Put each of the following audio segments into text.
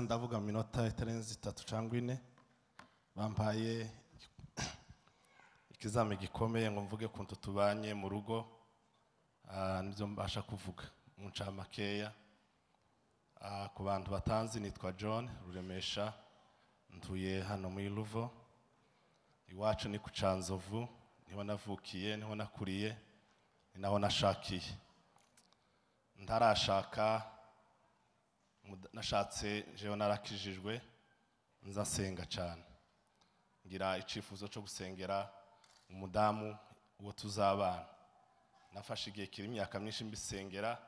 ndavuga mu minota itarenze itatu cyangwa ine bampaye ikizami gikomeye ngo mvuge ku tubanye mu rugo ah, nibyo mbasha kuvuga mu ncamakeya Ah, ku bantu batanzi nitwa john ruremesha ntuye hano muri ruvo iwacu ni ku canzovu niho navukiye niho nakuriye ni naho nashakiye ntarashaka muda- nashatse jewe narakijijwe nza nsenga cyane ngira icyifuzo cyo gusengera umudamu uwo tuzabana nafashe igihe kiri imyaka myinshi mbisengera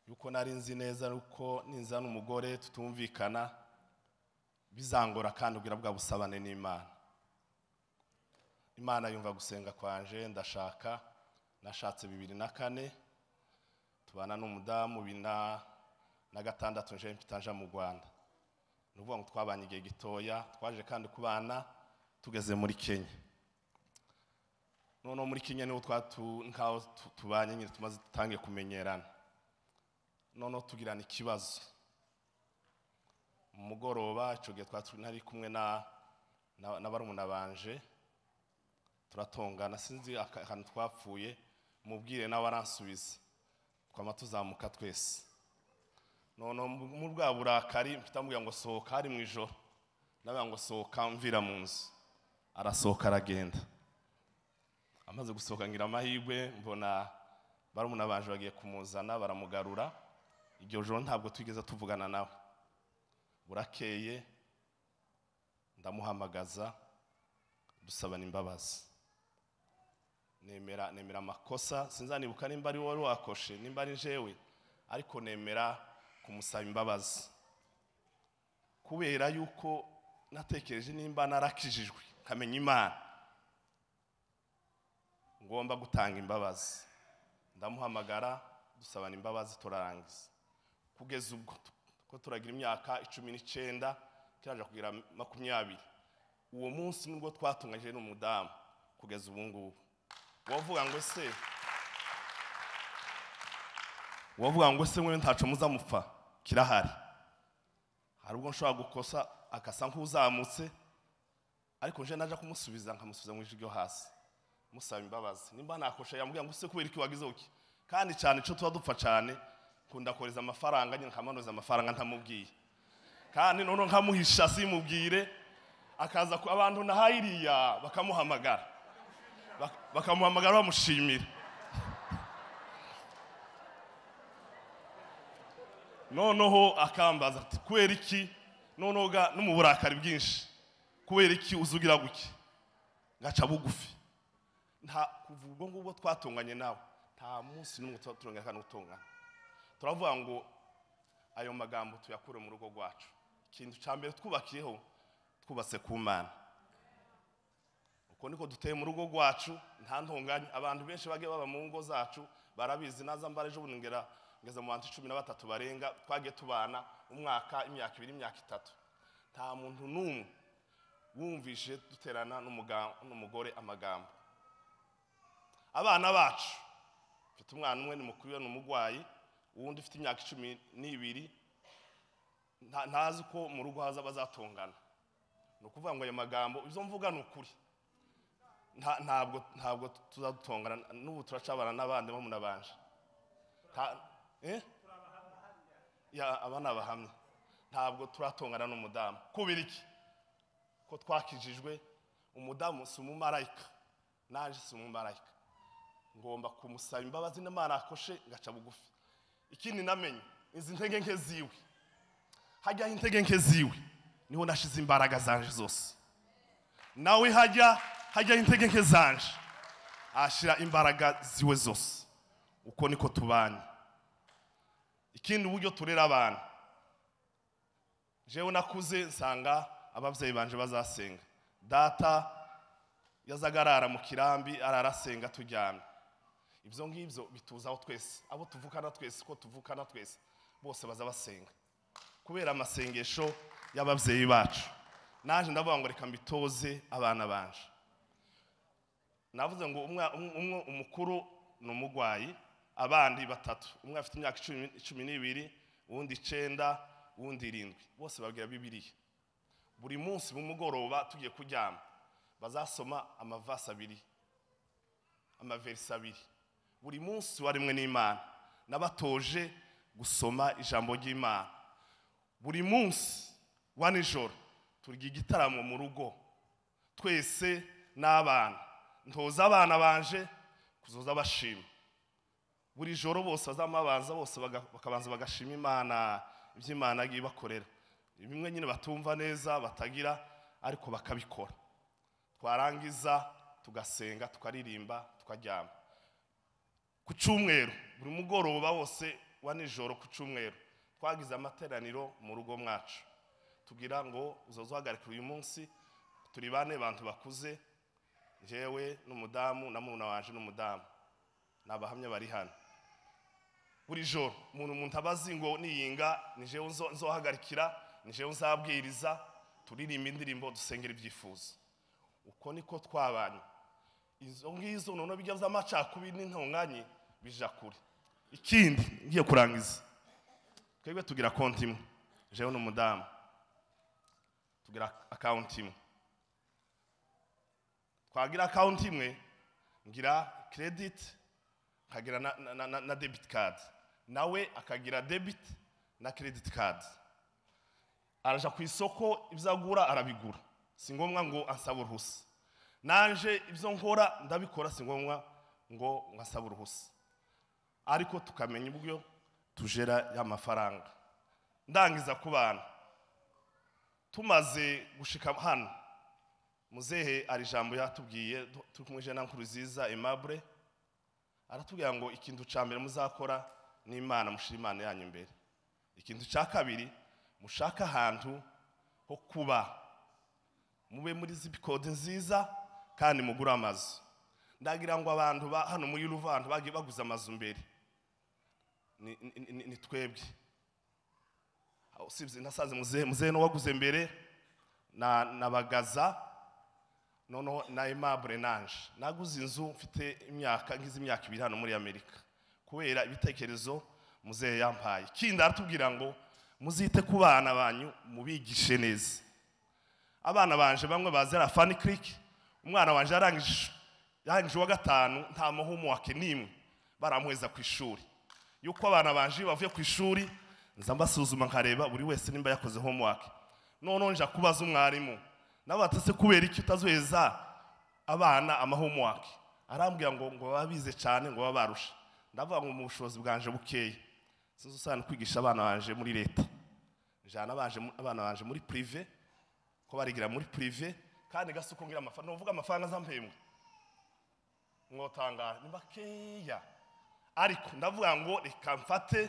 yuko nari nzi neza yuko ninzana umugore tutumvikana bizangora kandi ubwira bwa busabane n'imana imana yumva gusenga kwanje ndashaka nashatse bibiri na kane tubana n'umudamu bibiri na na gatandatu nje mpita nja mu rwanda ni ukuvuga ngo twabanye igihe gitoya twaje kandi kubana tugeze muri kenya noneho muri kenya niho twatu nkaho tu- tubanye nyine tumaze dutangiye kumenyerana noneho tugirana ikibazo mu mugoroba icyo gihe twari turi- nari kumwe na na na barumuna banje turatongana sinzi aka- akantu twapfuye mubwire nawe aransubiza twama tuzamuka twese noneho mu mu bwa burakari mpita mubwira ngo sohoka hari mu ijoro ndavuga ngo sohoka mvira mu nzu arasohoka aragenda amaze gusohoka ngira amahirwe mbona barumuna banje bagiye kumuzana baramugarura iryo joro ntabwo twigeze tuvugana nawe burakeye ndamuhamagaza dusabana imbabazi nemera nemera amakosa sinzanibuka nimba ari wowe wakoshe nimba ari jewe ariko nemera kumusaba imbabazi kubera yuko natekereje nimba narakijijwe nkamenya imana ngomba gutanga imbabazi ndamuhamagara dusabana imbabazi turarangiza kugeza ubwo ko turagira imyaka icumi n'icyenda kiraje kugira makumyabiri uwo munsi nibwo twatunganyije n'umudamu kugeza ubu ngubu wavuga ngo se wavuga ngo se mwe ntacu muzamupfa kirahari hari ubwo nshobora gukosa akasa nk'uzamutse ariko nje naje kumusubiza nkamusubiza mu ijwi ryo hasi musaba imbabazi nimba nakosha yamubwira ngo se kubera iki wagize uki kandi cyane icyo tuba dupfa cyane nkunda kohereza amafaranga nyine nkamanuza amafaranga ntamubwiye kandi noneho nkamuhisha simubwire akaza ku abantu nahaye iriya bakamuhamagara Bak- bakamuhamagara bamushimira noneho akambaza ati kubera iki noneho ga no mu burakari bwinshi kubera iki uzugira guke gaca bugufi nta kuva ubwo ngubwo twatunganye nawe nta munsi n'umwe tuba turongera kandi utungana turavuga ngo ayo magambo tuyakure mu rugo rwacu ikintu cya mbere twubakiyeho twubatse ku mana uko niko duteye mu rugo rwacu nta ntunganye abantu benshi bagiye baba mu ngo zacu barabizi naza mbara ejo bundi ngera ngeze mu bantu cumi na batatu barenga twagiye tubana umwaka imyaka ibiri imyaka itatu nta muntu n'umwe wumvishe duterana n'umuga- n'umugore amagambo abana bacu mfite umwana umwe ni mukuru we ni umurwayi uwundi ufite imyaka icumi n'ibiri nta- ntazi ko mu rugo haza bazatungana ni ukuvuga ngo ayo magambo izo mvuga ni ukuri Nta- ntabwo ntabwo tuzadutongana n'ubu turacabana n'abandi bo munabanje Nta- eh? Ya, aba ni abahamya ntabwo turatongana n'umudamu kubera iki ko twakijijwe umudamu si umumarayika naje si umumarayika ngomba kumusaba imbabazi n'imana akoshe ngaca bugufi ikindi namenye izi ntege nke ziwe hajyaho intege nke ziwe niho nashize imbaraga zanje zose nawe hajya hajyaho intege nke zanje ahashyira imbaraga ziwe zose uko niko tubanye ikindi uburyo turera abana jewe nakuze nsanga ababyeyi banje bazasenga data yazaga arara mu kirambi arara asenga turyamye ibyo ngibyo bituzaho twese abo tuvukana twese ko tuvukana twese bose baza basenga kubera amasengesho y'ababyeyi bacu naje ndavuga ngo reka mbitoze abana banje navuze ngo umwa- um- umwe umukuru ni umurwayi abandi batatu umwe afite imyaka icumi- cumi n'ibiri uwundi icyenda uwundi irindwi bose babwira bibiriya buri munsi mu mugoroba tugiye kuryama bazasoma amavasi abiri amaverisi abiri buri munsi waremwe n'imana n'abatoje gusoma ijambo ry'imana buri munsi wa nijoro turya igitaramo mu rugo twese n'abana ntoza abana banje kuzoza bashima buri joro bose bazamabanza bose baga- bakabanza bagashima imana ibyo imana yagiye ibakorera bimwe nyine batumva neza batagira ariko bakabikora twarangiza tugasenga tukaririmba tukaryama ku cyumweru buri mugoroba wose wa nijoro ku cyumweru twagize amateraniro mu rugo mwacu tugira ngo uzoze uhagarikira uyu munsi turi bane bantu bakuze njyewe n'umudamu na muruna waje n'umudamu ni abahamya bari hano buri joro umuntu umuntu abazi ngo niyinga ni jewe nzo- nzohagarikira ni jewe nzabwiriza turirimba indirimbo dusengera ibyifuzo uko niko twabanye izo ngizo noneho bijya z'amacakubiri n'intonganye bija kure ikindi ngiye kurangiza twebwe tugira konti imwe jewe n'umudamu tugira akawunti imwe twagira akawunti imwe ngira credit nkagira na, na, na, na- na debit card nawe akagira debit na credit card araja ku isoko ibyo agura arabigura si ngombwa ngo ansaba uruhusa nanje ibyo nkora ndabikora si ngombwa ngo nkasaba uruhusa ariko tukamenya uburyo tujera ya mafaranga ndangiza ku bantu tumaze gushika hano muzehe hari ijambo yatubwiye tu- turi kumwe jana nkuruziza aimable aratubwira ngo ikintu cya mbere muzakora n'imana mushyira imana yanyu imbere ikintu cya kabiri mushake ahantu ho kuba mube muri zipikode nziza kandi mugure amazu ndagira ngo abantu ba hano muri ruva abantu bagiye baguze amazu mbere Ni- ni- ni- ni twebwe Aho usibye nasanze muzehe muzehe no waguze mbere na na bagaza noneho na aimable nanje naguze inzu mfite imyaka ngize imyaka ibiri hano muri amerika kubera ibitekerezo muzehe yampaye kindi aratubwira ngo muzite ku bana banyu mubigishe neza abana banje bamwe bazi ari fani kiriki umwana wanje yarangije yarangije uwa gatanu nta muhumu wake n'imwe baramuheza ku ishuri yuko abana banje iyo bavuye ku ishuri nza mbasuzuma nkareba buri wese nimba yakoze homework noneho nja kubaza umwarimu nabatase kubera iki utazoheza abana amahomework arambwira ngo ngo baba bize cyane ngo baba barusha ndavuga ngo mu bushobozi bwanje bukeya sinzi usana kwigisha abana banje muri leta njana abanje mu- abana banje muri prive ko barigira muri prive kandi gasuko ngira amafaranga nuvuga amafaranga zampembwe mwotangara ni makeya ariko ndavuga ngo reka mfate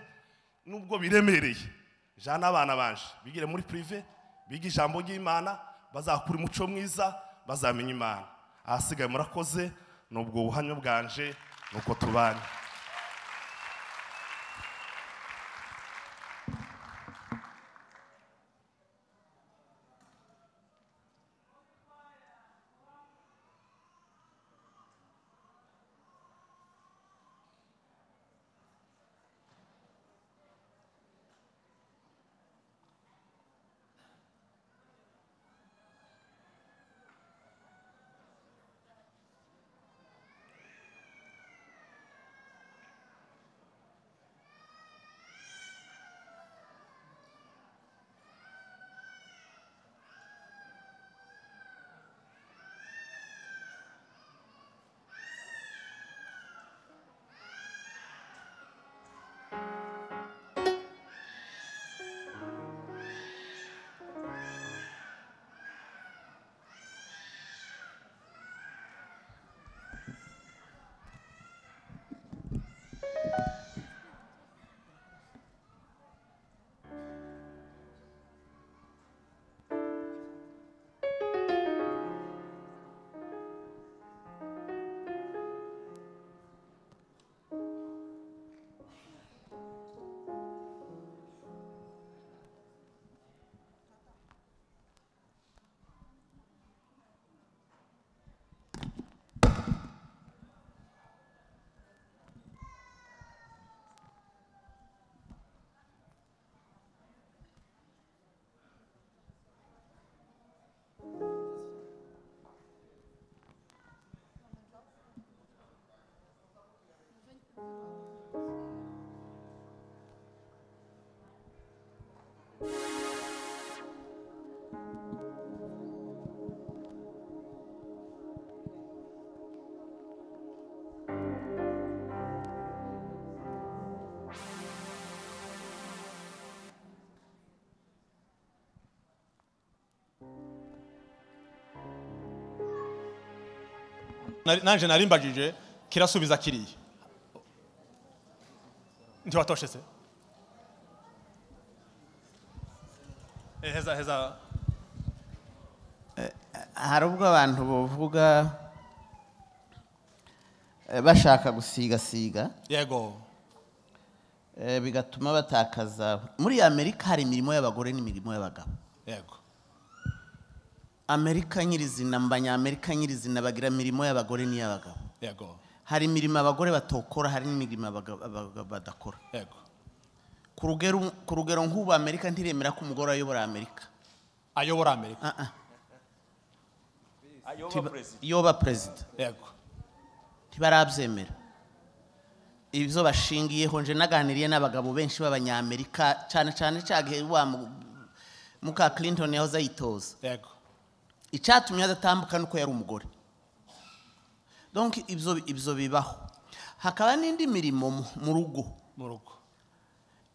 nubwo biremereye jana n'abana banje bigire muri prive biga ijambo ry'imana bazakura umuco mwiza bazamenya imana ahasigaye murakoze ni ubwo buhamya bwanje ni uko tubanye Nari- nanjye nari mbagije kirasubiza kiriya ntiwatoshe se Eh, heza heza hari ubwo abantu bavuga eh, bashaka gusigasiga yego eh, bigatuma batakaza muri amerika hari imirimo y'abagore n'imirimo y'abagabo yego amerika nyirizina mu banyamerika nyirizina bagira imirimo y'abagore n'iy'abagabo yego hari imirimo abagore batokora hari n'imirimo abagabo abagabo badakora yego ku rugero ku rugero nk'ubu amerika ntiremera ko umugore ayobora amerika ayobora amerika Ah, ah, ayoba perezida yoba perezida yego ntibarabyemera ibyo bashingiyeho nje naganiriye n'abagabo benshi b'abanyamerika cyane cyane cya gihe wa mu- muka clinton yahoze ayitoza yego icyatumye adatambuka nuko yari umugore donc ibyo ibyo bibaho hakaba n'indi mirimo mu- mu rugo mu rugo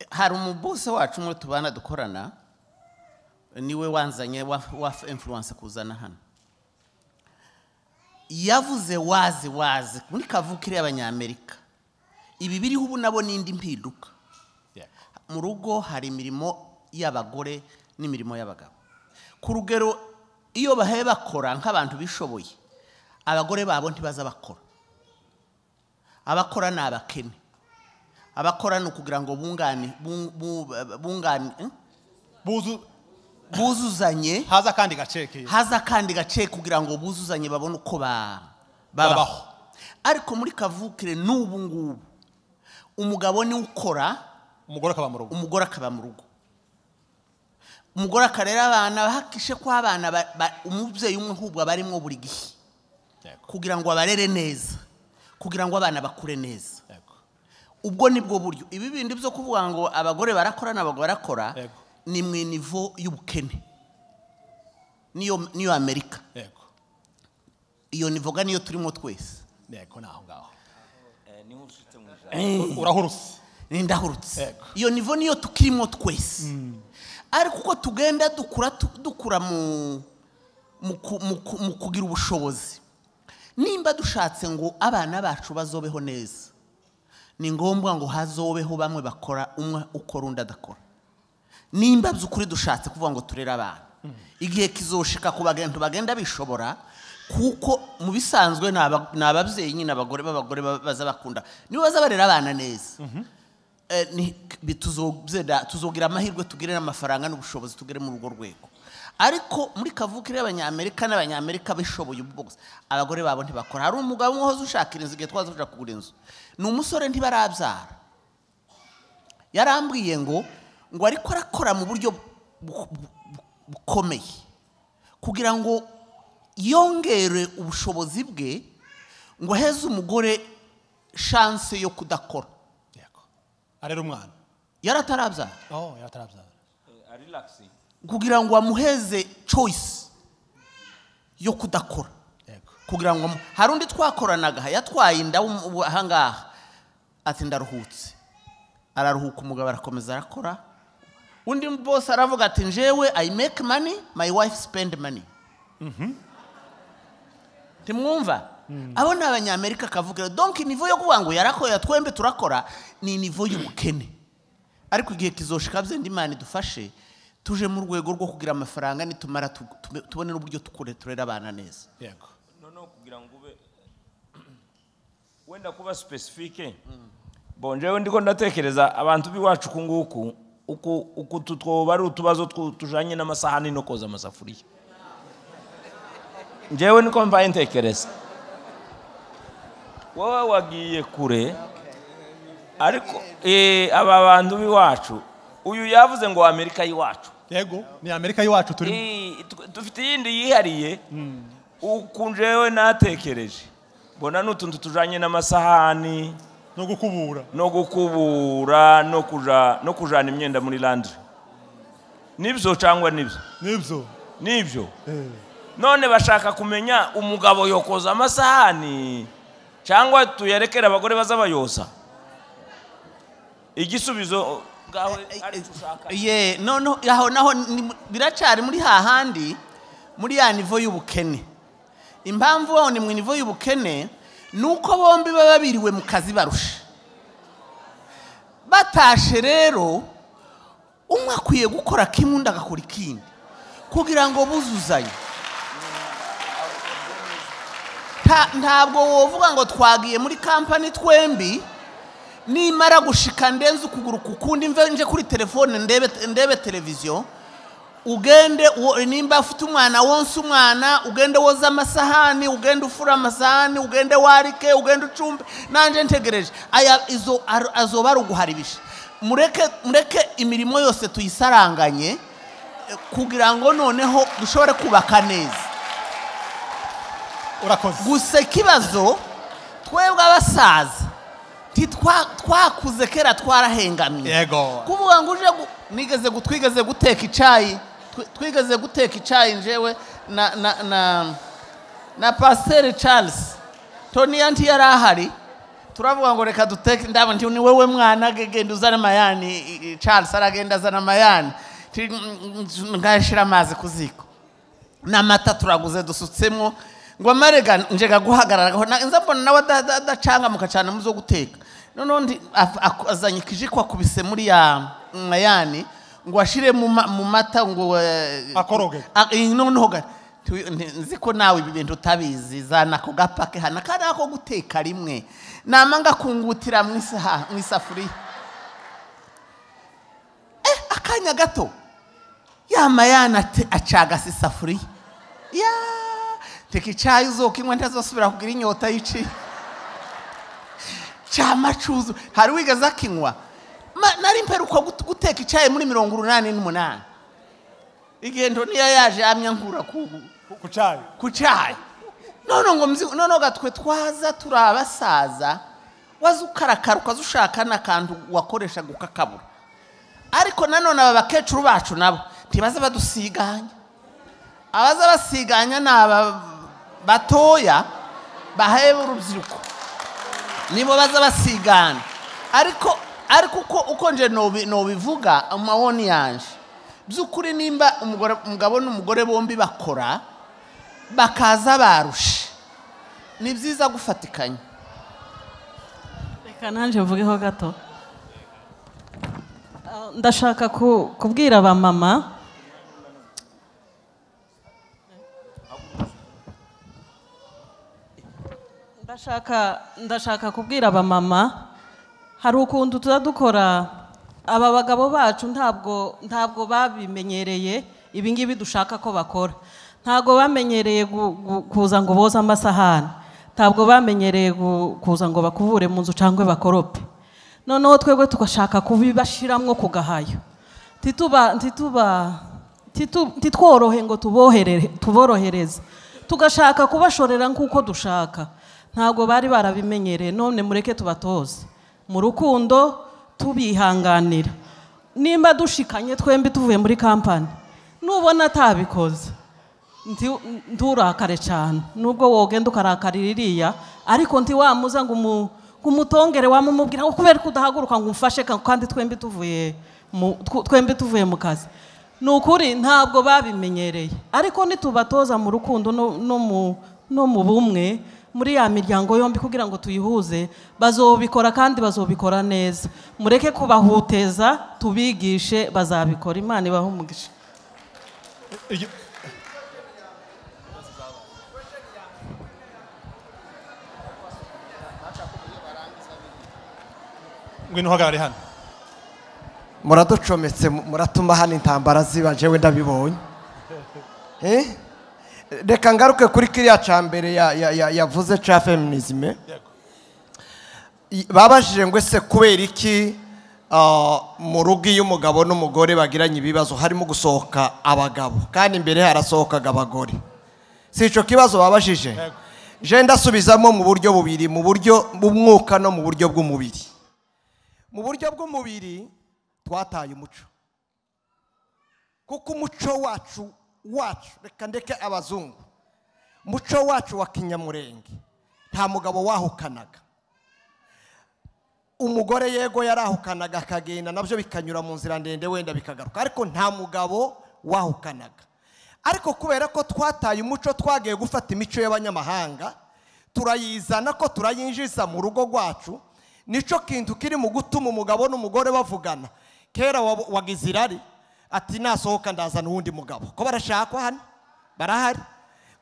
hari umubuse wacu umwe tubana dukorana niwe wanzanye wa, wa influence kuzana hano yavuze wazi wazi muri kavukire y'abanyamerika ibi biriho ubu nabo n'indi mpinduka yego mu rugo hari imirimo y'abagore n'imirimo y'abagabo ku rugero iyo bahaye bakora nk'abantu bishoboye abagore babo ntibaza bakora abakora ni abakene abakora ni ukugira ngo bungane bung- bu- bungane eh? buzu buzuzanye haza akandi gace ki- haza akandi gace kugira ngo buzuzanye babone uko ba- Babaho. babaho ariko muri kavukire n'ubu ngubu umugabo niwe ukora umugore akaba mu rugo umugore akaba mu rugo umugore akarera abana bahakishe ko abana ba- ba- umubyeyi umwe ahubwo aba arimo buri gihe yego kugira ngo abarere neza kugira ngo abana bakure neza yego ubwo ni bwo buryo ibi bindi byo kuvuga ngo abagore barakora n'abagabo barakora Yego. ni mu inivo y'ubukene niyo niyo amerika yego iyo nivoga niyo turimo twese yego ni aho ngaho niho usutse mu ijambo urahuruse nindahurutse Yego. iyo nivo niyo tukirimo twese ariko uko tugenda dukura tu- dukura mu mu ku- mu ku- mu kugira ubushobozi nimba dushatse ngo abana bacu bazobeho neza ni ngombwa ngo hazobeho bamwe bakora umwe ukora undi adakora nimba by'ukuri dushatse kuvuga ngo turere abana igihe kizoshika ku bagenda bagenda bishobora kuko mu bisanzwe ni aba- ni ababyeyi nyine abagore b'abagore ba- baza bakunda nibo baza barera abana neza Eh, ni- bi- tuzobyeda- tuzogira amahirwe tugire n'amafaranga n'ubushobozi tugere muri urwo rwego ariko muri kavukire y'abanyamerika n'abanyamerika bishoboye ubu bose abagore babo ntibakora hari umugabo umwe wahoze ushakira inzu igihe twaza kuja kugura inzu ni umusore ntibarabyara yarambwiye ngo ngo ariko arakora mu buryo bu- bu- bu- bukomeye kugira ngo yongere ubushobozi bwe ngo aheze umugore shanse yo kudakora yego arera umwana yaratarabyara oh yaratarabyara arilakisi kugira ngo amuheze choice yo kudakora yego kugira ngo amu- hari undi twakoranaga yatwaye inda w'um- ubu- ahangaha ati ndaruhutse araruhuka umugabo arakomeza arakora undi bose aravuga ati njyewe i make money my wife spend money ntimwumva abo ni abanyamerika akavuga donki nivo yo kuvuga ngo yarakora twembe turakora ni nivo y'ubukene ariko igihe kizoshika byenda imana idufashe tuje mu rwego rwo kugira amafaranga nitumara tu- tu- tubone n'uburyo tukure turera abana neza yego noneho kugira ngo ube wenda kuba sipesifike bongewe ndiko ndatekereza abantu b'iwacu uku nguku uku- uku tu- twoba ari utubazo twu- tujanye n'amasahani no koza amasafuriya ngewe niko mbaye ntekereza wowe wagiye kure ariko eh, aba bantu b'iwacu uyu yavuze ngo amerika y'iwacu yego ni amerika y'iwacu turimo Ii, tu- dufite iyindi yihariye uku njyewe natekereje mbona n'utuntu tujanye n'amasahani no gukubura no gukubura no kuja no kujana imyenda muri landry nibyo cyangwa nibyo nibyo nibyo Eh, none bashaka kumenya umugabo yokoza amasahani cyangwa tuyarekere abagore baza bayoza igisubizo ngaho ari dushaka ye noneho aho naho ni- biracari muri hahandi muri ya nivo y'ubukene impamvu baho ni mu nivo y'ubukene ni uko bombi baba biriwe mu kazi barusha batashe rero umwe akwiye gukora kimwe undi agakora ikindi kugira ngo buzuzanye Ta- ntabwo wovuga ngo twagiye muri kampani twembi nimara gushika ndenze ukuguru ku kundi mve nje kuri telefone ndebe ndebe televiziyo ugende uwo- nimba ufite umwana wonse umwana ugende woza amasahani ugende ufura amasahani ugende warike ugende ucumbe nanjye ntegereje aya izo ar- azoba ari uguharibisha mureke mureke imirimo yose tuyisaranganye eh, kugira ngo noneho dushobore kubaka neza urakoze gusa ikibazo twebwe abasaza ntitwa- twakuze kera twarahengamye yego kuvuga ngo uje gu- nigeze gu- twigeze guteka icyayi twi- twigeze guteka icyayi njewe na na na na pasiteri charles toni yanti yari ahari turavuga ngo reka duteke ndabona nti ni wowe mwana ge- genda uzana amayani i- i- charles aragenda azana amayani Ti- mm, mm, ngashyira amazi ku ziko n'amata turaguze dusutsemo ngo marega njega guhagararaho nza mbona nawe ada- ada- adacangamuka cyane mu zo guteka noneho ndi- af- aku- azanye ikijiko akubise muri ya mayani ngo ashire mu ma- mu mata ngo eh, Akoroge. a- eh, noneho ga- tu- nti- nzi ko nawe ibi bintu utabizi zana ako gapake hano akari ako guteka rimwe namanga kungutira mu isaha- mu isafuriya eh akanya gato yamayana ate acagase isafuriya ya teka icyayi uzokinywa ntazosubira kugira inyota y'iciye cyamacuzu hari wigeze akinywa Ma- nari mperuka gut- guteka icyayi muri mirongo urunani n'umunani igendo niyo yaje yamya nkura ku ku cyayi ku cyayi none ngo mzi none gatwe twaza turi abasaza waza ukarakara ukaza ushaka n'akantu wakoreshaga ukakabura ariko nanone aba bakecuru bacu nabo ntibaza badusiganya abaza basiganya ni aba batoya baheba urubyiruko nibo baza basigana ariko ariko uko uko nje nobi- nobivuga amawoni yanje by'ukuri nimba umugore- umugabo n'umugore bombi bakora bakaza barushe ni byiza gufatikanya reka nanjye mvugeho gato Ah, ndashaka ku- kubwira abamama ndashaka ndashaka kubwira abamama hari ukuntu tuba dukora aba bagabo bacu ntabwo ntabwo babimenyereye ibingibi dushaka ko bakora ntabwo bamenyereye gu- gu- kuza ngo boze amasahani ntabwo bamenyereye gu- kuza ngo bakuvure mu nzu cyangwa bakorope noneho twebwe tugashaka kubibashyiramo ku gahayo ntituba ntituba ntitu- ntitworohe ngo tuboherere tuborohereze tugashaka kubashorera nk'uko dushaka ntabwo bari barabimenyereye none mureke tubatoze mu rukundo tubihanganira nimba dushikanye twembi tuvuye muri kampani nubona atabikoze nti- nturakare cyane nubwo wogenda ukarakarira iriya ariko ntiwamuza ngo umu- ngo umutongere wamumubwira ngo kubera ko udahaguruka ngo umfashe ka- kandi twembi tuvuye mu- tw- twembi tuvuye mu kazi ni ukuri ntabwo babimenyereye ariko nitubatoza mu rukundo no- no mu- no mu bumwe muri ya miryango yombi kugira ngo tuyihuze bazobikora kandi bazobikora neza mureke kubahuteza tubigishe bazabikora imana ibahe umugisha Iryo- ngwino uhagarare hano muraducometse mu- muratuma hano intambara ziba njyewe ndabibonye Eh? reka ngaruke kuri kiriya cya mbere ya- ya- ya- yavuze cya feminisme I- babajije ngo ese kubera iki ah, mu rugo iyo umugabo n'umugore bagiranye ibibazo harimo gusohoka abagabo kandi imbere harasohokaga abagore si icyo kibazo babajije je ndasubizamo mu buryo bubiri mu buryo bw'umwuka no mu buryo bw'umubiri mu buryo bw'umubiri twataye umuco kuko umuco wacu wacu reka ndeke abazungu umuco wacu wa kinyamurenge nta mugabo wahukanaga umugore yego yarahukanaga akagenda nabyo bikanyura mu nzira ndende wenda bikagaruka ariko nta mugabo wahukanaga ariko kubera ko twataye umuco twagiye gufata imico y'abanyamahanga turayizana ko turayinjiza mu rugo rwacu nicyo kintu kiri mu gutuma umugabo n'umugore bavugana kera wa- wagize irari ati nasohoka ndazana uwundi mugabo ko barashakwa hano barahari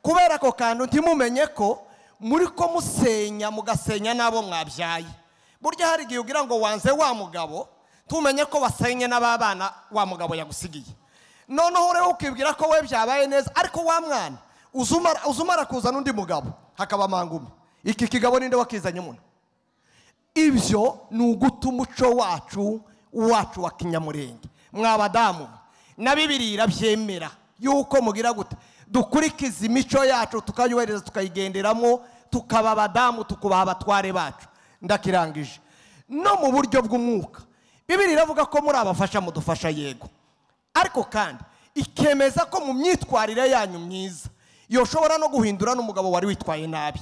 kubera ako kantu ntimumenye ko muri ko musenya mugasenya n'abo mwabyaye burya hari igihe ugira ngo wanze wa mugabo tumenye ko wasenye n'ababana wa mugabo yagusigiye noneho rero ukibwira ko we byabaye neza ariko wa mwana uza umara- uza umara kuzana undi mugabo hakaba mangume iki kigabo ninde wakizanye muno ibyo ni uguta umuco wacu wacu wa kinyamurenge mwabadamu na bibiriya byemera yuko mugira gute dukurikiza imico yacu tukayubahiriza tukayigenderamo tukaba abadamu tukubaha abatware bacu ndakirangije no mu buryo bw'umwuka bibiri iravuga ko muri abafasha mudufasha yego ariko kandi ikemeza ko mu myitwarire yanyu myiza yoshobora no guhindura n'umugabo wari witwaye nabi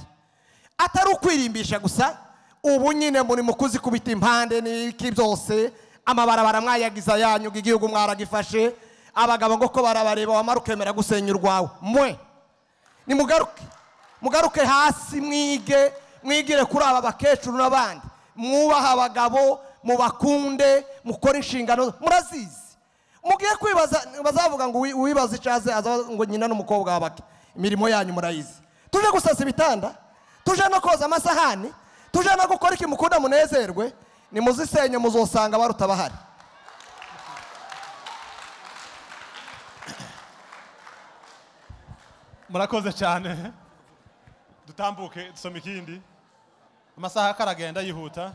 atari ukwirimbisha gusa ubu nyine muri mu kuzikubita impande n'iki byose amabarabara mwayagize ayanyu igihugu mwaragifashe abagabo ngo ko barabareba wamara ukemera gusenya urwawe mwe nimugaruke mugaruke hasi mwige mwigire kuri aba bakecuru n'abandi mwubahe abagabo mubakunde mukore inshingano murazizi mugiye kwibaza bazavuga ngo uwi- uwibaza icaze azabaza ngo nyina n'umukobwa wabake imirimo yanyu murayizi tuje gusasa ibitanda tuje no koza amasahani tuje no gukora iki mukunda munezerwe nimuzisenye muzosanga abaruta bahari murakoze cyane dutambuke dusome ikindi amasaha ako aragenda yihuta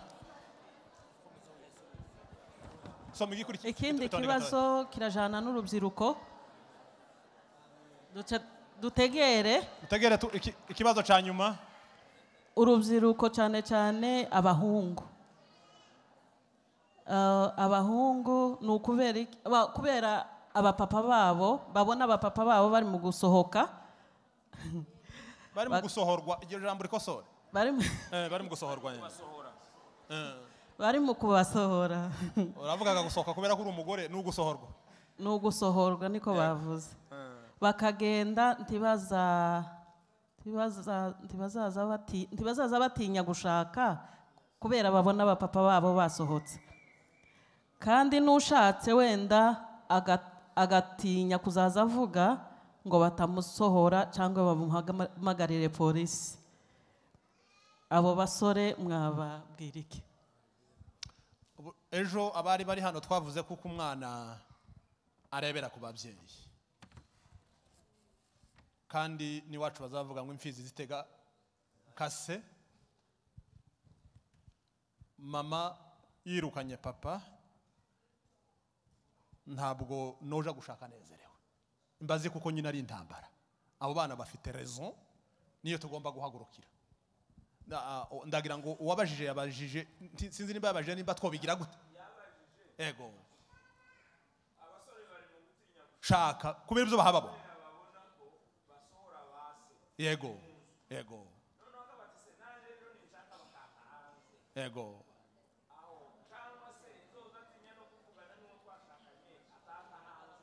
soma igikurikira ikindi itonde kibazo kirajana n'urubyiruko Duce- dutegere gatanu. utegere tu- iki- ikibazo cya nyuma urubyiruko cyane cyane abahungu Eh, abahungu ni ukubera iki- aba- kubera abapapa babo babona abapapa babo bari mu gusohoka bari Ba- mu gusohorwa iryo jambo rikosore bari mu- Eh, bari mu gusohorwa nyine bari mu kubasohora uravugaga gusohoka kubera ko uri umugore ni ugusohorwa ni ugusohorwa niko bavuze bakagenda ntibaza ntibaza- ntibazaza bati- ntibazaza batinya gushaka kubera babona abapapa babo basohotse kandi n'ushatse wenda aga- agatinya kuzaza avuga ngo batamusohora cyangwa bamuhamagarire polisi abo basore mwababwira iki Ubu- ejo abari bari hano twavuze kuko umwana arebera ku babyeyi kandi n'iwacu bazavuga ngo imfizi zitega kase mama yirukanye papa ntabwo noja gushaka nezerewe mbaze kuko nyine ari intambara abo bana bafite rezo niyo tugomba guhagurukira Na- ah, ndagira ngo uwabajije yabajije nti- sinzi niba yabajije nimba twobigira gute ego shaka kubera ibyo bahababo yego yego yego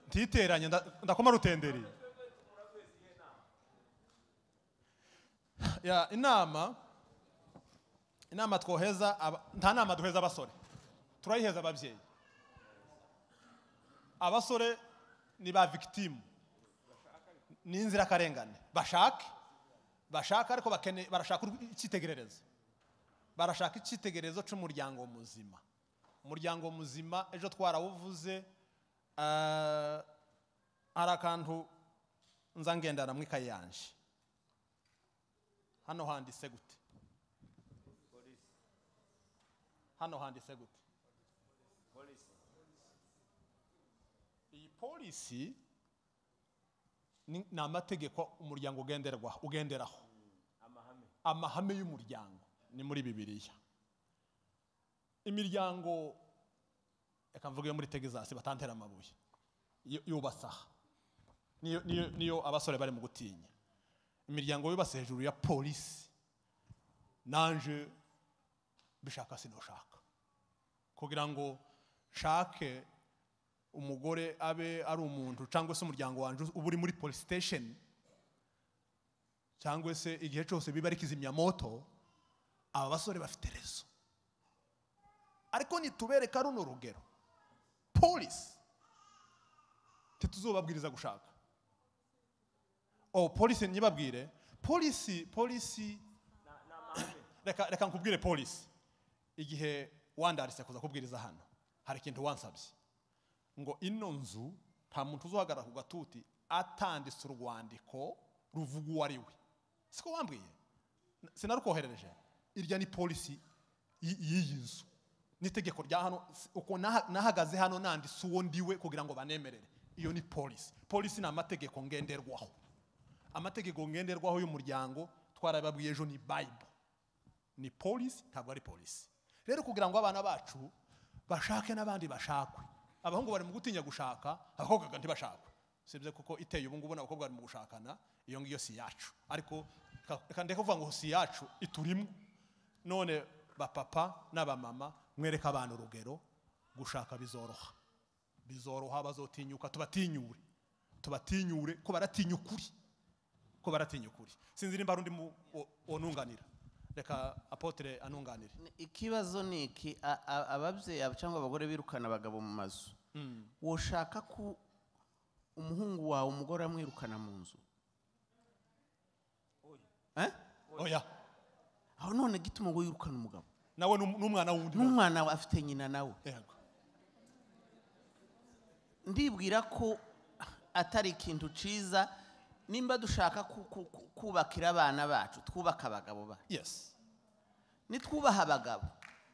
ntiteranye nda- ndakoma rutenderi Ya, inama inama twoheza aba- nta nama duheza abasore turayiheza ababyeyi abasore ni ba victime ni inzirakarengane bashake bashaka ariko bakene- barashaka urw- icyitegererezo barashaka icyitegererezo cy'umuryango muzima umuryango muzima ejo twarawuvuze ah, hari akantu nza ngendana mu ikayi yanje hano handitse gute hano handitse gute iyi polisi ni ni amategeko umuryango ugenderwa ugenderaho amahame y'umuryango ni muri bibiliya imiryango reka mvuge yo muri tegizasi batantera amabuye yo- yubasaha niyo niyo- niyo abasore bari mu gutinya imiryango yubatse hejuru ya polisi nanje bishaka sinushaka kugira ngo nshake umugore abe ari umuntu cyangwa se umuryango wanjye uba uri muri polisi sitesheni cyangwa se igihe cyose biba ari kizimyamoto aba basore bafite rezo ariko nitubereka runo rugero polisi ntituzubabwiriza gushaka o polisi ntibabwire polisi polisi reka reka nkubwire polisi igihe wandarise kuza kubwiriza hano hari ikintu wansabye ngo ino nzu nta muntu uzahagarara ku gatuti atanditse urwandiko ruvuga uwo ari we siko wambwiye sinarukoherereje irya ni polisi y- y'iyi nzu n'itegeko rya hano si- uko naha- nahagaze hano nanditse uwo ndiwe kugira ngo banemerere iyo ni polisi polisi ni amategeko ngenderwaho amategeko ngenderwaho y'umuryango twarababwiye ejo ni bible ni polisi ntabwo ari polisi rero kugira ngo abana bacu bashake n'abandi bashakwe abahungu bari mu gutinya gushaka abakobwa ntibashakwe sibye kuko iteye ubu ngubu n'abakobwa bari mu gushakana iyo ngiyo si iyacu ariko ka- reka ndeke kuvuga ngo si iyacu iturimo none bapapa n'abamama mwereke abana urugero gushaka bizoroha bizoroha bazotinyuka tubatinyure tubatinyure ko baratinya ukuri ko baratinya ukuri sinzi nimba hari undi mu- wo- wonunganira reka apotere anunganire ikibazo ni iki a- a- ababyeyi aba- cyangwa abagore birukana abagabo mu mazu woshaka ko umuhungu wawe umugore amwirukana mu nzu Eh? oya aho none gituma ngo yirukane umugabo nawe n'um- n'umwana wundi n'umwana we afite nyina nawe yego ndibwira ko atari ikintu cyiza nimba dushaka ku- ku- ku- kubakira abana bacu twubaka abagabo bacu yes nitwubaha abagabo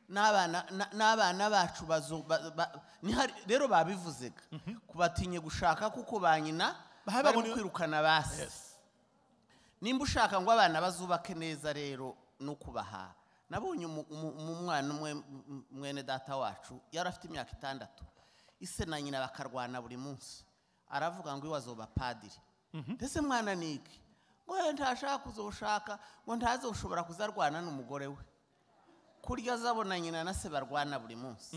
n'abana na- n'abana bacu bazo ba- ba- nihari- rero babivuzega kubatinye gushaka kuko ba nyina Bahaye barimo babone- kwirukana basi nimba ushaka ngo abana bazubake neza rero no kubaha nabonye umu- umu- umu- umwana umwe m- m- mwene data wacu yari afite imyaka itandatu ise na nyina bakarwana buri munsi aravuga ngo iwe azoba padiri mbese mwana ni iki ngo "Eh, ntashaka kuzoshaka ngo ntaze gushobora kuzarwana n'umugore we kurya azabona nyina na se barwana buri munsi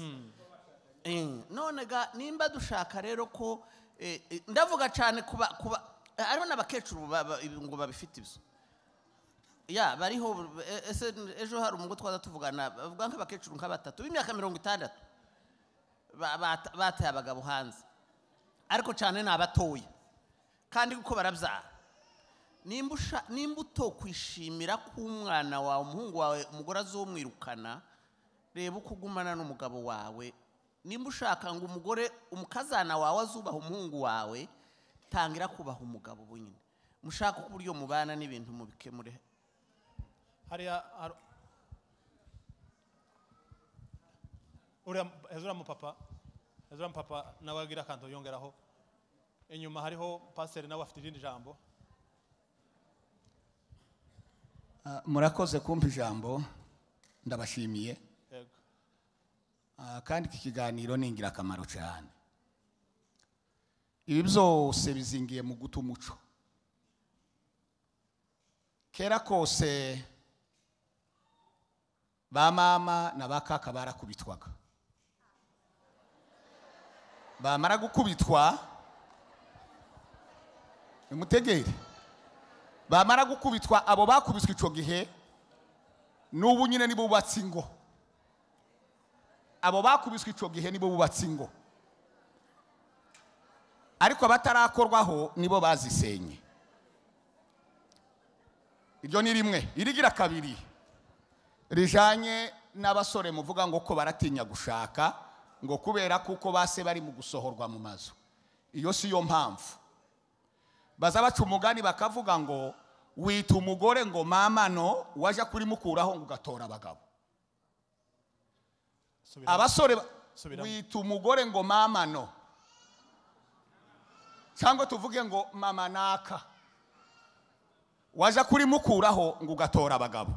Eh, none ga nimba dushaka rero ko eh, eh, ndavuga cyane kuba kuba hariho n'abakecuru ba- ba- ibi ngo babifite ibyo ya bariho e- ese ejo hari umugo twaza tuvugana bavuga nk'abakecuru nka batatu b'imyaka mirongo itandatu ba- bata- bataye abagabo hanze ariko cyane ni abatoya kandi kuko barabyara nimba usha- nimba utokwishimira ko umwana wawe umuhungu wawe umugore azumwirukana reba uko ugumana n'umugabo wawe nimba ushaka ngo umugore umukazana wawe azubaha umuhungu wawe tangira kubaha umugabo bunyine mushaka uko uburyo mubana n'ibintu mubikemure hariya hari- uriya heza uriya mupapa heza uriya mupapa nawe agira akantu yongeraho inyuma hariho pasiteri nawe afite irindi jambo Ah, murakoze kumpa ijambo ndabashimiye yego Ah, kandi iki kiganiro ni ingirakamaro cyane ibi byose bizingiye mu guta umuco kera kose ba mama na ba kaka barakubitwaga bamara gukubitwa imutegere bamara gukubitwa abo bakubitwa icyo gihe n'ubu nyine nibo bubatse ingo abo bakubiswe icyo gihe nibo bubatse ingo ariko abatarakorwaho nibo bazisenye iryo ni rimwe irigira kabiri rijanye n'abasore muvuga ngo ko baratinya gushaka ngo kubera kuko base bari mu gusohorwa mu mazu iyo si yo mpamvu baza baca umugani bakavuga ngo wita umugore ngo mama no wajya kurimukuraho ngo ugatora abagabo subira abasore ba- Subiramo. wita umugore ngo mama no cyangwa tuvuge ngo mama naka waje kurimukuraho ngo ugatora abagabo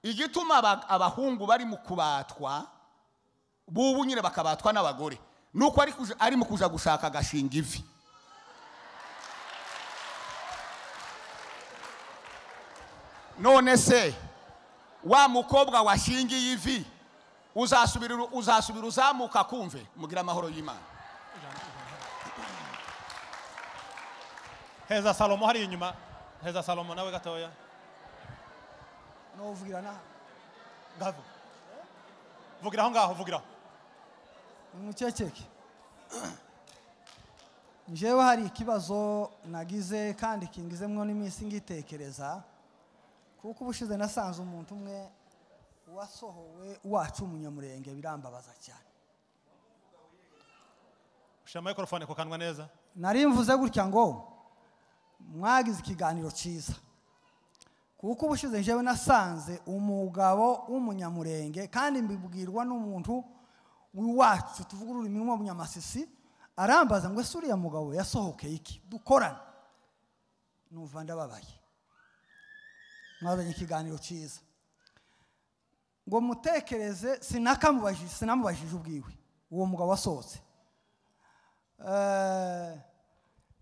igituma aba- abahungu bari mu kubatwa bubu nyine bakabatwa n'abagore nuko ari kuja- ari mu kuja gushaka agashinga ivi none se wa mukobwa washingiye ivi uzasubira uzasubira uzamuka kumve mugira amahoro y'imana heza salomo hariya inyuma heza salomo nawe gatoya nuvugira nawe ngavo vugira aho ngaho vugiraho umuceceke njyewe hari ikibazo nagize kandi kingizemwo n'iminsi ngitekereza kuko ubushize nasanze umuntu umwe wasohowe wacu umunyamurenge birambabaza cyane ushyira mayikorofone ku kanwa neza nari mvuze gutya ngo mwagize ikiganiro cyiza kuko ubushize njyewe nasanze umugabo w'umunyamurenge kandi mbibwirwa n'umuntu w'iwacu tuvuga ururimi rw'umunyamasisi arambaza ngo ese uriya mugabo yasohokeye iki dukorane numva ndababaye mwazanye ikiganiro cyiza ngo mutekereze sinakamubajije sinamubajije ubwiwe uwo mugabo wasohotse Eh,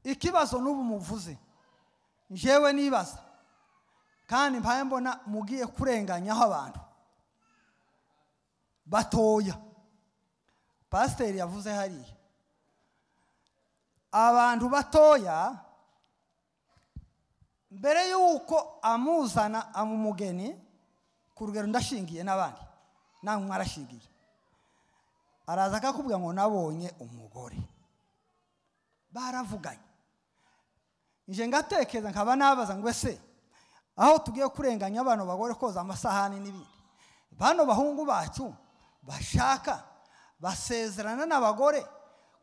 ikibazo n'ubu muvuze njyewe nibaza kandi mpaye mbona mugiye kurenganyaho abantu batoya pasiteri yavuze hariya abantu batoya mbere y'uko amuzana amumugeni ku rugero ndashingiye n'abandi namwe mwarashingiye araza akakubwira ngo nabonye umugore baravuganye nje ngatekereza nkaba nabaza ngo ese aho tugiye kurenganya abantu bagore koza amasahani n'ibindi bano bahungu bacu bashaka basezerana n'abagore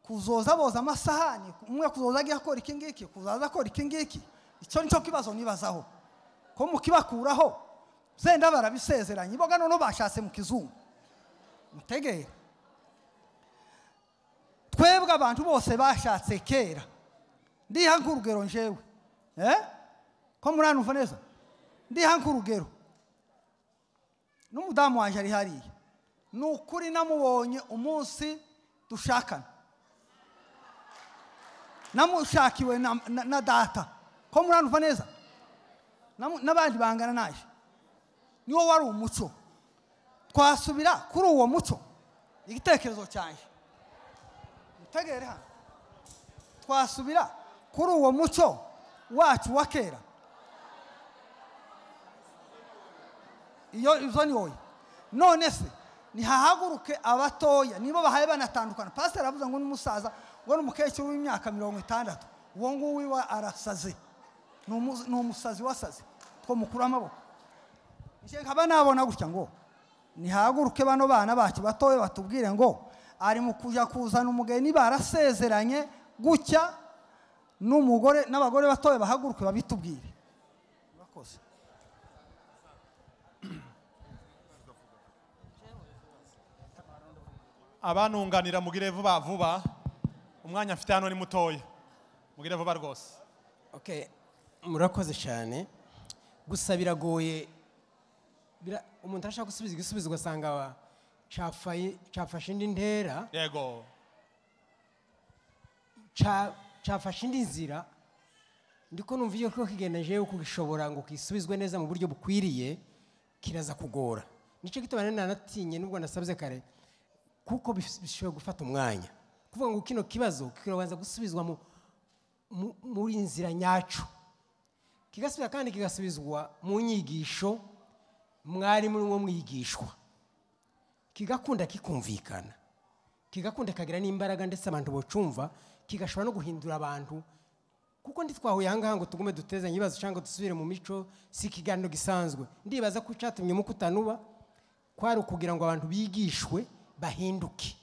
kuzoza boza amasahani umwe kuzoza agiye akora iki ngiki kuzaza akora iki ngiki icyo nicyo kibazo nibazaho ko mukibakuraho zenda barabisezeranye boga noneho bashatse mu kizungu mutegere twebwe abantu bose bashatse kera ndiha nk'urugero njewe eh? ko muranumva neza ndiha nk'urugero n'umudamu wanjye ari hariya ni ukuri namubonye umunsi dushakana namushakiwe na, na, na data ko muranumva neza Namu- n'abandi bangana naje niwo wari umuco twasubira kuri uwo muco igitekerezo cyanjye tegere hano twasubira kuri uwo muco wacu wa kera iyo izo ni wowe none se ntihahaguruke abatoya nibo bahaye banatandukana pasiteri avuze ngo n'umusaza ngo n'umukecuru w'imyaka mirongo itandatu uwo nguwo iwe arasaze Ni umu- ni umusazi wasaze two mukura amaboko njye nkaba nabona gutya ngo nihaguruke bano bana bacu batoya batubwire ngo ari mu kujya kuzana umugeni barasezeranye gutya n'umugore n'abagore batoya bahaguruke babitubwire murakoze abanunganira mugire vuba vuba umwanya mfite hano ni mutoya mugire vuba rwose Okay, murakoze cyane gusa biragoye bira- umuntu arashaka gusubiza igisubizo ugasanga wa- cafaye- cafashe indi ntera yego ca- cafashe indi nzira ndiko numva iyo ko kigenda jewe kugishobora ngo kisubizwe neza mu buryo bukwiriye kiraza kugora nico gituma rero nanatinye nubwo nasabye kare kuko bis- bishobora gufata umwanya kuvuga ngo kino kibazo kirabanza gusubizwa mu mu- muri nzira nyacu kigasubira kandi kigasubizwa mu nyigisho mwari muri mwo mwigishwa kigakunda kikumvikana kigakunda kagira n'imbaraga ndetse abantu bocumva kigashobora no guhindura abantu kuko ntitwahuye ahangaha ngo tugume dutezanye ibibazo cyangwa dusubire mu mico si ikiganiro gisanzwe ndibaza ko icyatumye mukutanuba kwari ukugira ngo abantu bigishwe bahinduke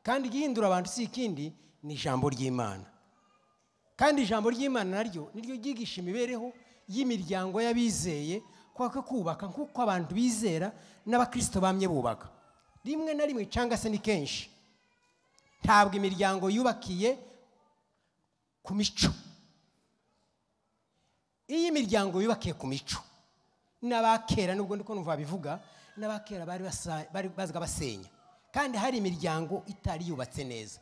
kandi igihindura abantu si ikindi ni ijambo ry'imana kandi ijambo ry'imana naryo niryo ryigisha imibereho y'imiryango y'abizeye kwaka kubaka nk'uko abantu bizera n'abakristo bamye bubaka rimwe na rimwe cyangwa se ni kenshi ntabwo imiryango yubakiye ku mico iyo imiryango yubakiye ku mico n'abakera nubwo ndiko numva babivuga n'abakera bari basa- bari bazga basenya kandi hari imiryango itari yubatse neza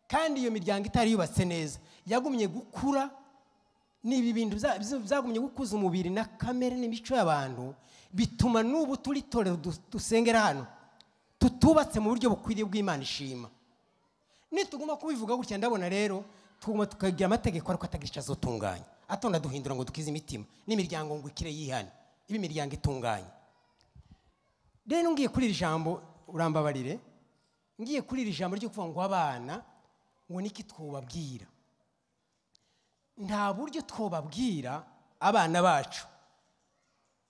kandi iyo miryango itari yubatse neza yagumye gukura ni ibi bintu bya- bya- byagumye gukuza umubiri na kamere n'imico y'abantu bituma n'ubu turi torero du- dusengera hano tutubatse mu buryo bukwiriye bw'imana ishima nituguma kubivuga gutya ndabona rero tuguma tukagira amategeko ariko atagira icyo azotunganya atonda duhindura ngo dukize imitima n'imiryango ngo ikire yihane ibe imiryango itunganye rero ngiye kuri iri jambo urambabarire ngiye kuri iri jambo ryo kuvuga ngo abana ngo niki twubabwira nta buryo twubabwira abana bacu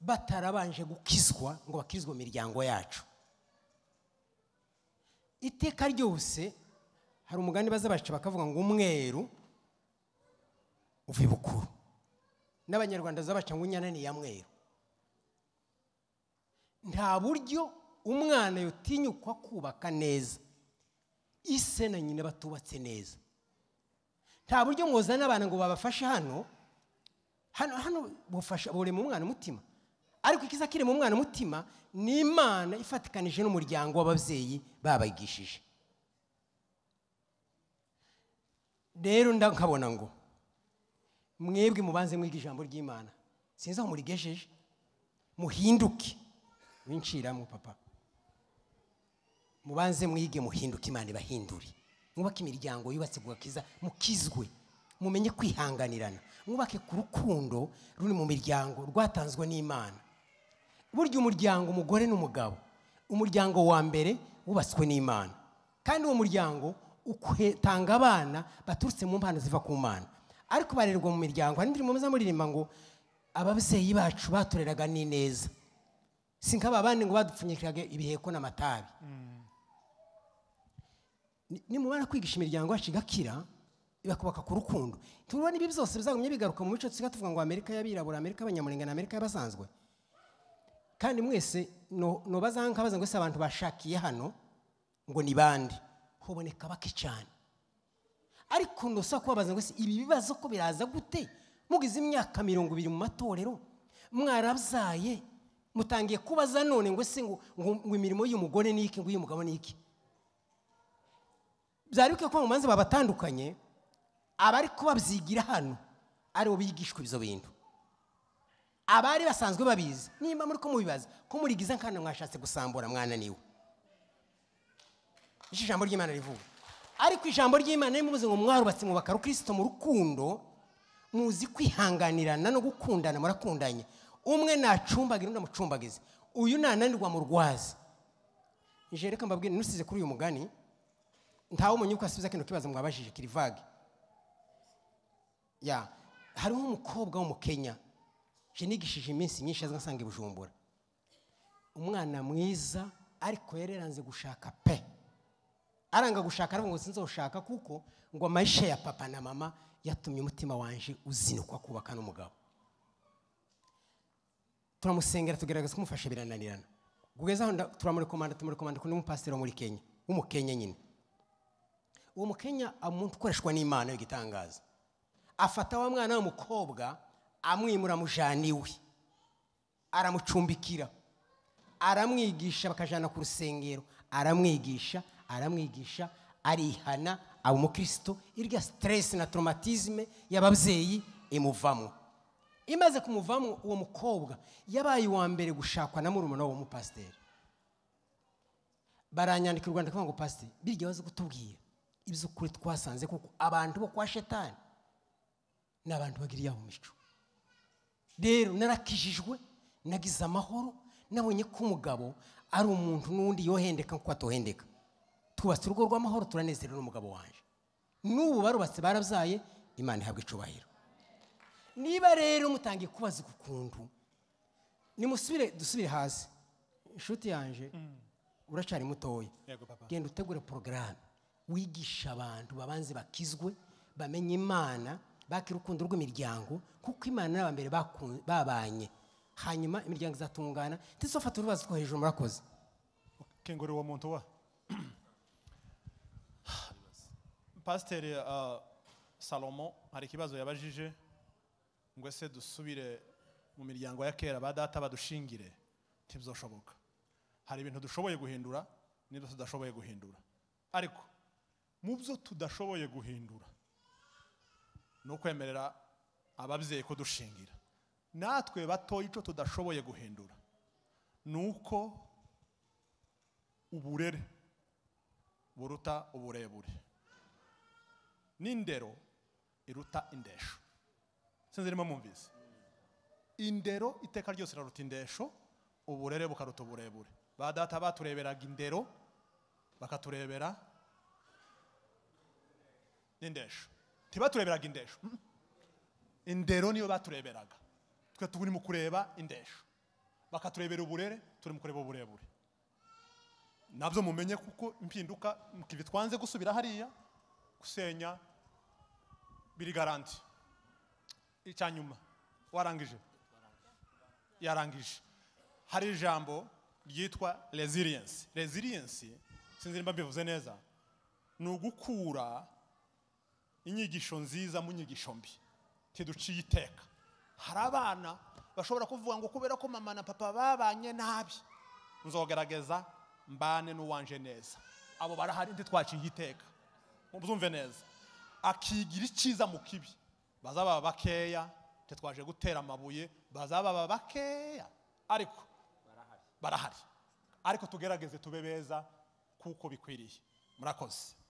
batarabanje gukizwa ngo bakirizwe mu miryango yacu iteka ryose hari umugani baza baca bakavuga ngo umweru uva ibukuru n'abanyarwanda zabaca ngo inyana ni iya mweru nta buryo umwana yotinyukwa kubaka neza ise na nyina batubatse neza nta buryo mwozana abana ngo babafashe hano hano hano bufasha burema umwana umutima ariko ikiza kirema umwana umutima ni imana ifatikanije n'umuryango w'ababyeyi babagishije rero nda nkabona ngo mwebwe mubanze mwiga ijambo ry'imana sinzi aho murigejeje muhinduke winciramo papa mubanze mwige muhinduke imana ibahindure mwubake imiryango yubatse guhakiza mukizwe mumenye kwihanganirana mwubake ku rukundo ruri mu miryango rwatanzwe n'imana burya umuryango umugore n'umugabo umuryango wa mbere wubatswe n'imana kandi uwo muryango utanga abana baturutse mu mpano ziva ku mana ariko barerwa mu miryango hari indirimbo muza muririmba ngo ababyeyi bacu batureraga ni neza si nk'ababandi ngo badupfunyikiraga ibiheko n'amatabi Ni- nimubona kwigisha imiryango yacu igakira ibakubaka ku rukundo tubona ibi byose bizagumye bigaruka mu mico tusiga tuvuga ngo amerika y'abirabura amerika y'abanyamurenge na amerika y'abasanzwe kandi mwese no- nobaza nkabaza ngo ese abantu bashakiye hano ngo ni bande hoboneka bake cyane ariko ntusa kubabaza ngo ese ibi bibazo ko biraza gute mugize imyaka mirongo ibiri mu matorero mwarabyaye mutangiye kubaza none ngo ese ngo ngo- ngo imirimo y'umugore ni iki ngo iy'umugabo ni iki byari bikwiye ko mu manza babatandukanye abari ko babyigira hano aribo bigishwa ibyo bintu abari basanzwe babizi nimba muri ko mubibaza ko murigiza nkana mwashatse gusambura mwananiwe icyo ijambo ry'imana rivuga ariko ijambo ry'imana niba muvuze ngo mwarubatse mwubaka rukristo mu rukundo muzi kwihanganirana no gukundana murakundanye umwe nacumbagira undi amucumbagize uyu nananirwa mu rwazi nje reka mbabwire nusize kuri uyu mugani ntawe umenye uko asubiza kino kibazo mwabajije kiri vage ya hariho umukobwa w'umukenya je nigishije iminsi myinshi aza nsanga i bujumbura umwana mwiza ariko yari yaranze gushaka pe aranga gushaka aravuga ngo sinzoshaka kuko ngo amayisha ya papa na mama yatumye umutima wanje uzinukwa kubaka n'umugabo turamusengera tugaragaza kumufasha birananirana kugeza aho nda- turamurekomanda tumurekomanda kundi mupasiteri wo muri kenya w'umukenya nyine uwo mukenya umuntu ukoreshwa n'imana y'igitangaza afata wa mwana w'umukobwa amwimura mujana iwe aramucumbikira aramwigisha bakajyana ku rusengero aramwigisha aramwigisha arihana aba umukristo irya siteresi na toromatizme y'ababyeyi imuvamo imaze kumuvamo uwo mukobwa yabaye uwa mbere gushakwa na murumuna w'umupasiteri baranyandika i rwanda kuvuga ngo pasiteri birya waze kutubwira iby'ukuri twasanze kuko abantu bo kwa shetani ni abantu bagiriye aho mico rero narakijijwe nagize amahoro nabonye ko umugabo ari umuntu n'undi yohendeka nk'uko atohendeka twubatse urugo rw'amahoro turanezerewe n'umugabo wanjye n'ubu barubatse barabyaye imana ihabwa icubahiro niba rero mutangiye kubaza uku kuntu nimusubire dusubire hasi inshuti yanjye uracari mutoya Yego, papa. genda utegure porogaramu wigisha abantu babanze bakizwe bamenye imana bakira urukundo rw'imiryango kuko imana n'abambere baku- babanye hanyuma imiryango izatungana ndetse bafata urubazo two hejuru murakoze kengurira uwo muntu wa pasiteri ah, salomo hari ikibazo yabajije ngo ese dusubire mu miryango ya kera ba data badushingire ntibyoshoboka hari ibintu dushoboye guhindura n'ibyo tudashoboye guhindura ariko mu byo tudashoboye guhindura ni ukwemerera ababyeyi kudushingira natwe batoye icyo tudashoboye guhindura ni uko uburere buruta uburebure n'indero iruta indesho sinzi irimo mwumvise indero iteka ryose iraruta indesho uburere bukaruta uburebure ba data batureberaga indero bakaturebera n'indesho ntibatureberaga indesho mm. indero niyo batureberaga twe turi mu kureba indesho bakaturebera uburere turi mu kureba uburebure nabyo mumenye kuko impinduka mukivi twanze gusubira hariya gusenya biri garanti icya nyuma warangije yarangije hari ijambo ryitwa resilience resilience sinzi nimba mbivuze neza ni ugukura inyigisho nziza mu nyigisho mbi ntiduciye iteka hari abana bashobora kuvuga ngo kubera ko mama na papa babanye nabi nzogaragaza mbane n'uwanje neza abo barahari ntitwaciye iteka mubyumve neza akigira icyiza mu kibi bazaba bakeya ntitwaje gutera amabuye bazaba bakeya ariko barahari ariko tugerageze tube beza kuko bikwiriye murakoze